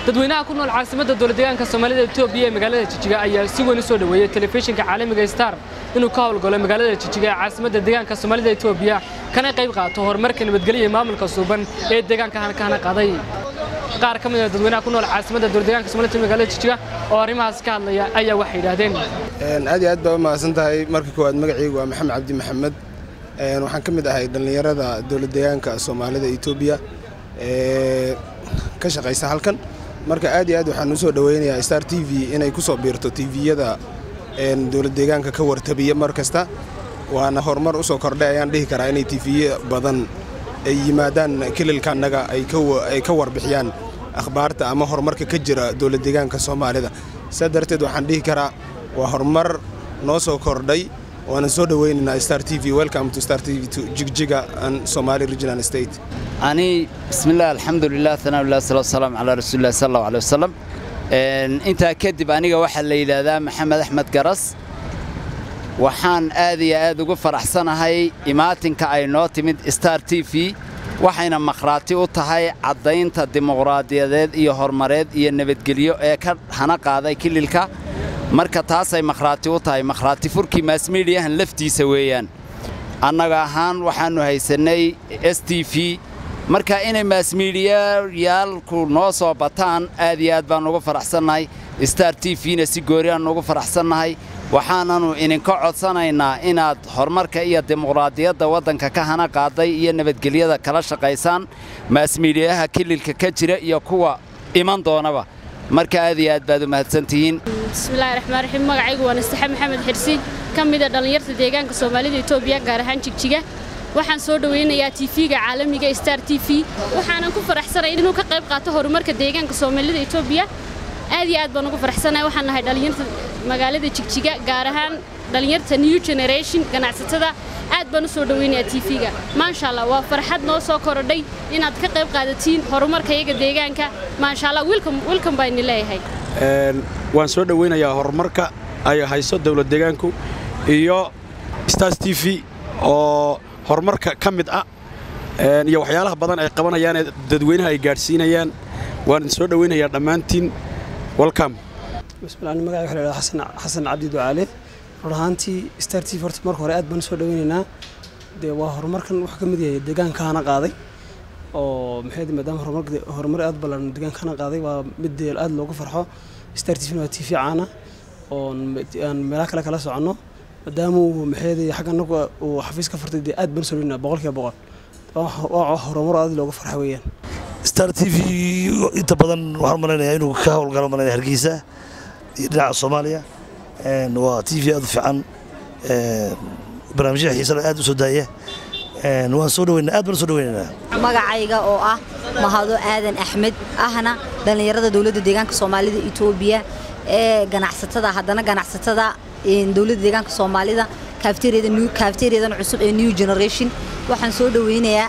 dadweynaha ku nool caasimadda dowladdeegaanka soomaalida etoobiya ee magaalada jijiga ayaa si weyn u soo dhoweeyey telefishinka caalamiga star inuu ka howlgalo magaalada jijiga ee caasimadda deegaanka soomaalida etoobiya kana qayb qaato horumarka nabadgelya iyo maamulka suuban ee deegaanka kahana qaaday qaar ka mid a dadweynaha ku nool caasimadda dowladdeegaanka soomaalida magaalada jijiga oo arrimahaas ka hadlaya ayaa waxay yidhaahdeen aad iyo aad baa u mahadsan tahay marka koowaad magacaygu waa maxamed cabdi maxamed waxaan ka mid ahay dhallinyarada dowladdeegaanka soomaalida etoobiya ee ka shaqaysa halkan marka aad iyo aad waxaan u soo dhoweynayaa star t v inay ku soo biirto tviyada dowladdeegaanka ka wartabiya mar kasta waana horumar u soo kordhay ayaan dhihi karaa inay tiviye badan ay yimaadaan kililkaannaga ay ka warbixiyaan akhbaarta ama horumarka ka jira dowladdeegaanka soomaalida saa darteed waxaan dhihi karaa waa horumar noo soo kordhay waana soo dhoweynaynaa star t v welcome to star t v to jigjiga and somali regional state ani bismillaah alxamdulilah tanaaulah salatu wasalaam calaa rasuulilah sal allahu aleh wasalam intaa kadib aniga waxaa la yidhaahdaa maxamed axmed garas waxaan aad iyo aad ugu faraxsanahay imaatinka ay noo timid star t v waxayna makhraati u tahay caddaynta dimuqraadiyadeed iyo horumareed iyo nabadgelyo ee ka hana qaaday kililka marka taasay makhraati u tahay makhraati furkii maasmidiyahan laftiisa weeyaan annaga ahaan waxaannu haysannay s t v marka inay maasmiidiyayaalku noo soo bataan aad iyo aad baan ugu faraxsannahay star t v-na si goori aannu ugu faraxsannahay waxaananu idinka codsanaynaa inaad horumarka iyo dimuqraadiyadda waddanka ka hana qaaday iyo nabadgelyada kala shaqaysaan maasmiidiyaha kililka ka jira iyo kuwa iman doonaba marka aad iyo aad baad u mahadsantihiin bismillahi raxmaan raxiim magacaygu waa nastaxe maxamed xirsi ka mida dhallinyarta deegaanka soomaalida etoobiya gaar ahaan jigjiga waxaan soo dhowaynayaa tv-ga caalamiga star t v waxaanan ku faraxsanay inuu ka qayb qaato horumarka deegaanka soomaalida etoobiya aad iyo aad baan ugu faraxsanahay waxaan nahay dhallinyarta magaalada jigjiga gaar ahaan dhallinyarta new generation ganacsatada aad baan u soo dhowaynayaa tv-ga maasha allah waa farxad noo soo korodhay inaad ka qayb qaadatiin horumarka iyaga deegaanka maasha allah wilkan baa ini leeyahay waan soo dhowaynayaa horumarka ay hayso dowlad deegaanku iyo stars t v oo horumarka ka mid ah iyo waxyaalaha badan ay qabanayaanee dadweynaha ay gaadhsiinayaan waan soo dhowaynayaa dhammaantiin welcome bismillaah magaca waxa la yidhahdaa xasan cabdi ducaale run ahaantii star t v horta marka hore aad baan u soo dhowaynaynaa dee waa horumarkan wuxuu ka mid yahay deegaanka hana qaaday oo maxay maadaama horumarka horumar aad ballan deegaanka hana qaaday waa mid dee aad loogu farxo star t v waa t v caana oon aan meelaha kale kala soconno maadaama uu maxay xagga anagu uu xafiis ka furtay dee aad baan u soo dhowaynaynaa boqolkiiba boqol waa horumar aad loogu farxo weeyaan star t v inta badan waxaan malaynayaa inuu ka howlgalo malaynaya hargeysa iyo dhinaca soomaaliya waa t v aad u fiican barnaamijyada xiisana aad u soo daaya waan soo dhaweynaa aad baan soo dhaweynaynaa magacayga oo ah mahado aadan axmed ahna dhallinyarada dowladda deegaanka soomaalida etoobiya ee ganacsatada haddana ganacsatada dowladda deegaanka soomaalida kaafteeriyadan cusub ee new generation waxaan soo dhaweynayaa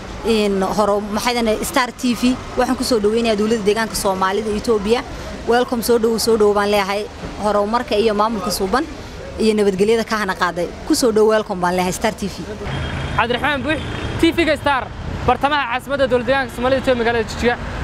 star t v waxaan ku soo dhaweynayaa dowladda deegaanka soomaalida etoobiya welcome soo dhowow soo dhowow baan leeyahay horumarka iyo maamulka suuban iyo nabadgelyada ka hana qaaday ku soo dhow welcome baan leeyahay star t v cabdiraxmaan buux tv-ga star bartamaha caasimadda dowladdeegaanka soomaalida etoobiya magaalada jijiga